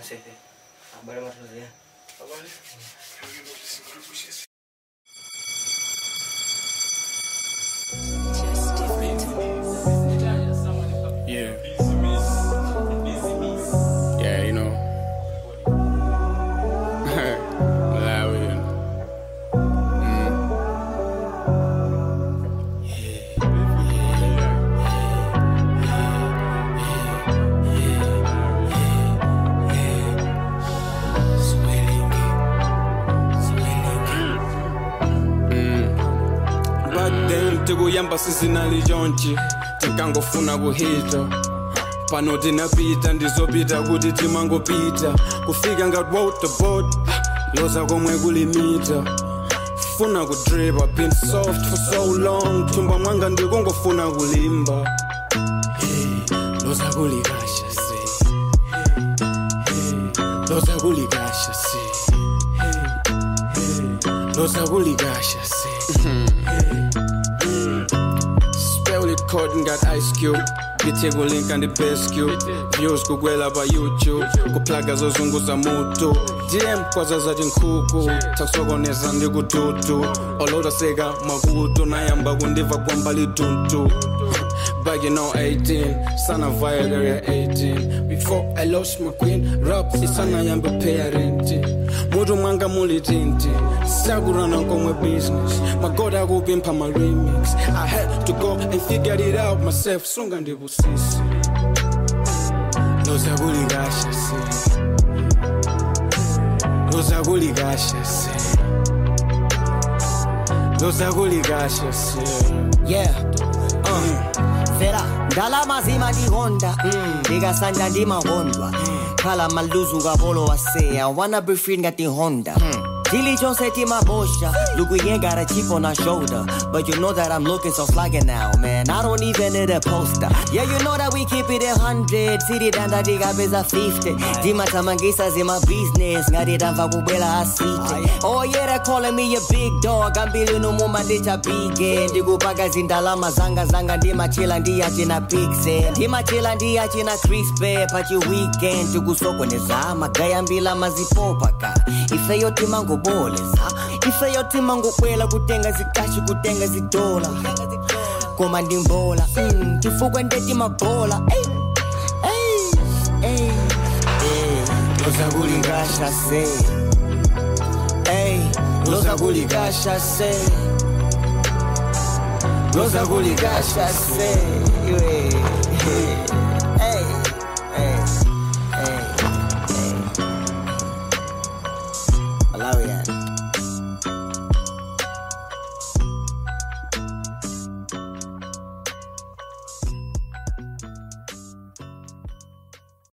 sefe abale matuzi Yeah. Yeah, you know. Malawi, you know. Back then tikuyamba sizinali chonchi tikangofuna kuhita pano tinapita ndizopita kuti timangopita kufika ngati waterboard loza komwe kulimita funa kudripa been soft for so long thumba mwanga ndikungofuna kulimba hey, loza kulikasha se hey, loza kulikasha se hey, hey, loza kulikasha se Spell it cotton got ice cube Bitego link and the best cube Views kukwela pa YouTube Kuplaga zozunguza mutu DM kwaza zati nkhuku Takusokoneza ndi kututu Oloda seka makutu Nayamba kundiva kwamba lituntu Back in 018 Sana via area 18 Before I lost my queen Rap isana yambe parenting Mutu mwanga muli tinti Sakurana komwe business My God akupimpa my remix I had to go and figure it out myself Sunga ndibusisi Loza kulikasha se Loza kulikasha se Loza kulikasha se yeah uh. fera ndalama zimandihonda ndikasanja ndimahondwa khala maluzu kapolo wase i wanna be free ngati honda chilichonse timabosha look we ain't got a chip on our shoulder but you know that i'm looking so flaggy now man i don't even need a poster yeah you know that we keep it a hundred siri danda tikapeza 50 timathamangisa zima business ngati tamva kubwela asite oh yeah they calling me a big dog ambili numuma ndichabige ndikupaka zindalama zanga zanga ndimachila ndiyachina pixel ndimachila ndiyachina crispe pachi weekend tikusokoneza magayambila mazipopaka ifeyo timangoboleza ifeyo timangobwela kutenga zikashi kutenga zidola koma ndimbola mm, chifukwa ndetimagola Ey, ey, ey, ey. loza kulikasha se Ey, loza kulikasha se loza kulikasha se Iwe.